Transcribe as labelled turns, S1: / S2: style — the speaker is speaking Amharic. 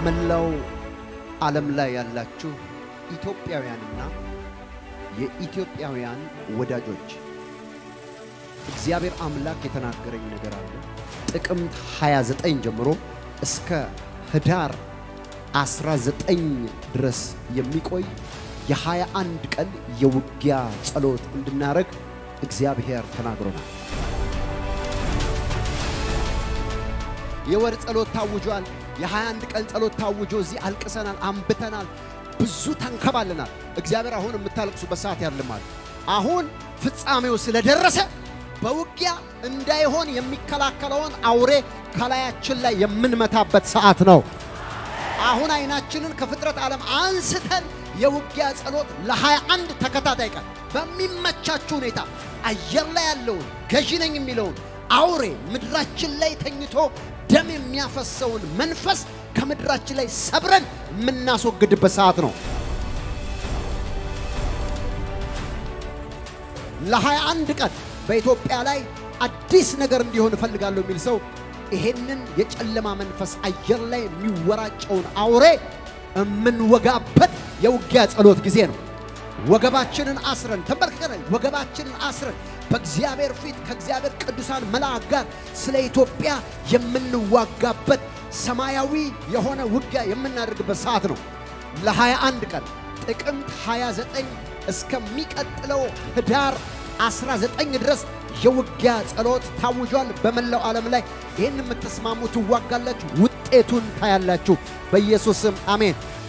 S1: በመላው ዓለም ላይ ያላችሁ ኢትዮጵያውያንና የኢትዮጵያውያን ወዳጆች እግዚአብሔር አምላክ የተናገረኝ ነገር አለ። ጥቅምት 29 ጀምሮ እስከ ህዳር 19 ድረስ የሚቆይ የ21 ቀን የውጊያ ጸሎት እንድናደርግ እግዚአብሔር ተናግሮናል። የወር ጸሎት ታውጇል። የ21 ቀን ጸሎት ታውጆ እዚህ አልቅሰናል፣ አንብተናል፣ ብዙ ተንከባልናል። እግዚአብሔር አሁን የምታለቅሱበት ሰዓት ያልማል። አሁን ፍጻሜው ስለደረሰ በውጊያ እንዳይሆን የሚከላከለውን አውሬ ከላያችን ላይ የምንመታበት ሰዓት ነው። አሁን አይናችንን ከፍጥረት ዓለም አንስተን የውጊያ ጸሎት ለ21 ተከታታይ ቀን በሚመቻችሁ ሁኔታ አየር ላይ ያለውን ገዢ ነኝ የሚለውን አውሬ ምድራችን ላይ ተኝቶ ደም የሚያፈሰውን መንፈስ ከምድራችን ላይ ሰብረን የምናስወግድበት ሰዓት ነው። ለ21 ቀን በኢትዮጵያ ላይ አዲስ ነገር እንዲሆን እፈልጋለሁ የሚል ሰው ይሄንን የጨለማ መንፈስ አየር ላይ የሚወራጨውን አውሬ የምንወጋበት የውጊያ ጸሎት ጊዜ ነው። ወገባችንን አስረን ተንበርክከን ወገባችንን አስረን በእግዚአብሔር ፊት ከእግዚአብሔር ቅዱሳን መልአክ ጋር ስለ ኢትዮጵያ የምንዋጋበት ሰማያዊ የሆነ ውጊያ የምናደርግበት ሰዓት ነው። ለ21 ቀን ጥቅምት 29 እስከሚቀጥለው ህዳር 19 ድረስ የውጊያ ጸሎት ታውጇል። በመላው ዓለም ላይ ይህን የምትስማሙ ትዋጋላችሁ፣ ውጤቱን ታያላችሁ። በኢየሱስ ስም አሜን።